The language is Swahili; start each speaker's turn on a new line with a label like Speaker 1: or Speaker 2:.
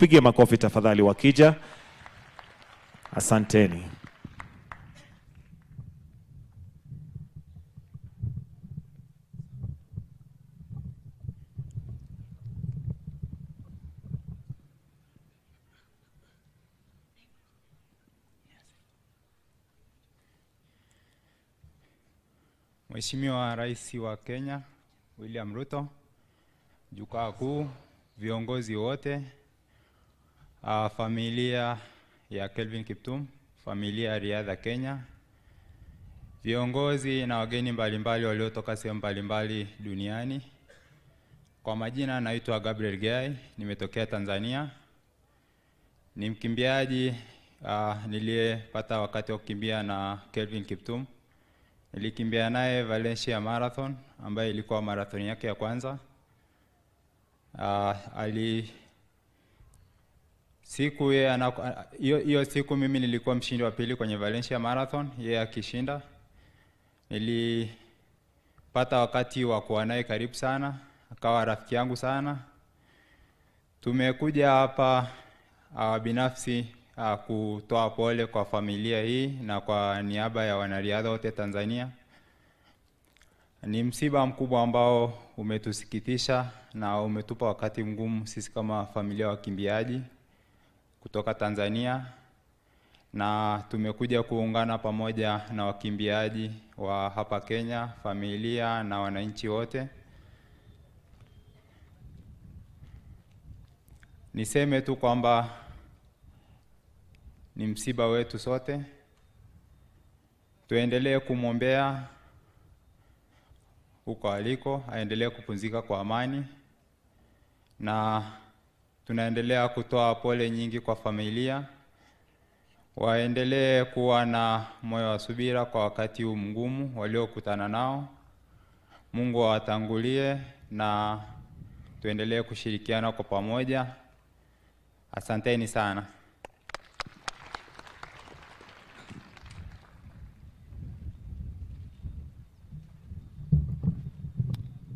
Speaker 1: Tuwapigie makofi tafadhali wakija. Asanteni.
Speaker 2: Mheshimiwa Rais wa Kenya William Ruto, jukwaa kuu, viongozi wote, uh, familia ya Kelvin Kiptum, familia ya riadha Kenya, viongozi na wageni mbalimbali waliotoka sehemu mbalimbali duniani. Kwa majina naitwa Gabriel Gai, nimetokea Tanzania. Ni mkimbiaji uh, niliyepata wakati wa kukimbia na Kelvin Kiptum. Nilikimbia naye Valencia Marathon ambayo ilikuwa marathon yake ya kwanza. Uh, ali siku yeye ana- hiyo hiyo siku mimi nilikuwa mshindi wa pili kwenye Valencia Marathon, yeye akishinda. Nilipata wakati wa kuwa naye karibu sana, akawa rafiki yangu sana. Tumekuja hapa uh, binafsi uh, kutoa pole kwa familia hii na kwa niaba ya wanariadha wote Tanzania. Ni msiba mkubwa ambao umetusikitisha na umetupa wakati mgumu sisi kama familia ya wakimbiaji kutoka Tanzania, na tumekuja kuungana pamoja na wakimbiaji wa hapa Kenya, familia na wananchi wote. Niseme tu kwamba ni msiba wetu sote. Tuendelee kumwombea huko aliko, aendelee kupumzika kwa amani, na tunaendelea kutoa pole nyingi kwa familia, waendelee kuwa na moyo wa subira kwa wakati huu mgumu waliokutana nao. Mungu awatangulie na tuendelee kushirikiana kwa pamoja. Asanteni sana.